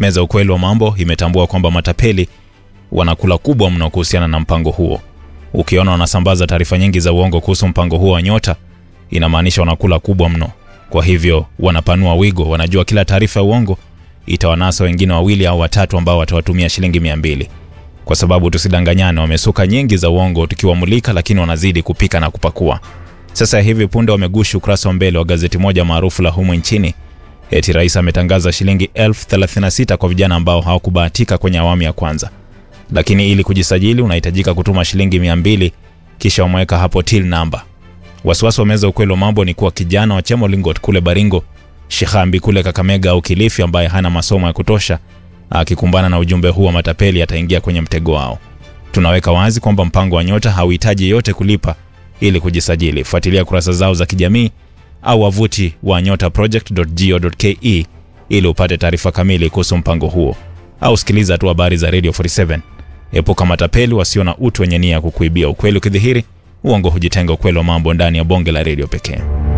Meza ukweli wa mambo imetambua kwamba matapeli wanakula kubwa mno kuhusiana na mpango huo. Ukiona wanasambaza taarifa nyingi za uongo kuhusu mpango huo wa Nyota, inamaanisha wanakula kubwa mno. Kwa hivyo wanapanua wigo, wanajua kila taarifa ya uongo itawanasa wengine wawili au watatu ambao watawatumia shilingi mia mbili. Kwa sababu tusidanganyane, wamesuka nyingi za uongo tukiwamulika, lakini wanazidi kupika na kupakua. Sasa hivi punde wamegushi ukurasa wa mbele wa gazeti moja maarufu la humu nchini eti rais ametangaza shilingi elfu 36 kwa vijana ambao hawakubahatika kwenye awamu ya kwanza, lakini ili kujisajili unahitajika kutuma shilingi 200 kisha wameweka hapo till namba. Wasiwasi wa meza ukweli wa mambo ni kuwa kijana wa Chemolingot kule Baringo, Shihambi kule Kakamega au Kilifi ambaye hana masomo ya kutosha akikumbana na ujumbe huu wa matapeli ataingia kwenye mtego wao. Tunaweka wazi kwamba mpango wa Nyota hauhitaji yote kulipa ili kujisajili. Fuatilia kurasa zao za kijamii au wavuti wa nyotaproject.go.ke ili upate taarifa kamili kuhusu mpango huo, au sikiliza tu habari za Radio 47. Epuka matapeli wasio na utu wenye nia ya kukuibia. Ukweli ukidhihiri, uongo hujitenga. Ukweli wa mambo ndani ya bonge la redio pekee.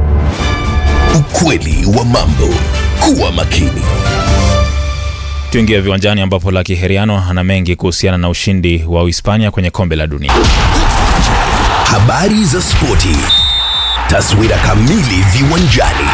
Ukweli wa mambo. Kuwa makini. Tuingie viwanjani ambapo Lucky Heriano ana mengi kuhusiana na ushindi wa Uhispania kwenye kombe la dunia. Habari za spoti. Taswira kamili viwanjani.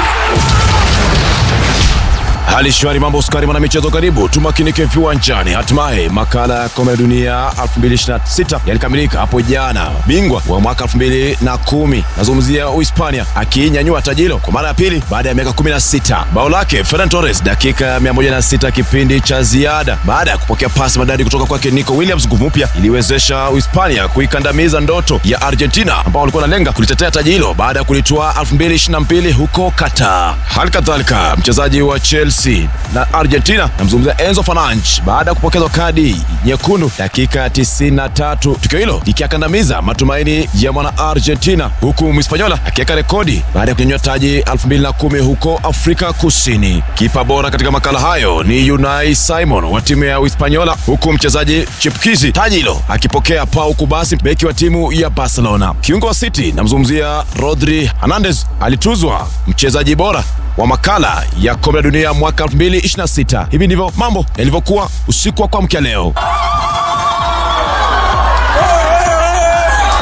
Hali shwari, mambo sukari, mwana michezo, karibu tumakinike viwanjani. Hatimaye makala ya kombe la dunia 2026 yalikamilika hapo jana. Bingwa wa mwaka 2010 nazungumzia Uhispania akinyanyua taji hilo kwa mara ya pili baada ya miaka 16. Bao lake Ferran Torres dakika ya 106 kipindi cha ziada, baada ya kupokea pasi madadi kutoka kwake Nico Williams. Nguvu mpya iliwezesha Uhispania kuikandamiza ndoto ya Argentina ambao walikuwa wanalenga kulitetea taji hilo baada ya kulitoa 2022 huko Qatar. Hali kadhalika mchezaji wa Chelsea na Argentina namzungumzia Enzo Fernandes baada ya kupokezwa kadi nyekundu dakika 93, tukio hilo likiakandamiza matumaini ya mwana Argentina, huku Mhispanyola akiweka rekodi baada ya kunyanyua taji 2010 huko Afrika Kusini. Kipa bora katika makala hayo ni Unai Simon wa timu ya Uhispanyola, huku mchezaji chipkizi taji hilo akipokea Pau Kubasi, beki wa timu ya Barcelona. Kiungo wa City namzungumzia Rodri Hernandez alituzwa mchezaji bora wa makala ya kombe la dunia mwaka 2026. Hivi ndivyo mambo yalivyokuwa usiku wa kuamkia leo.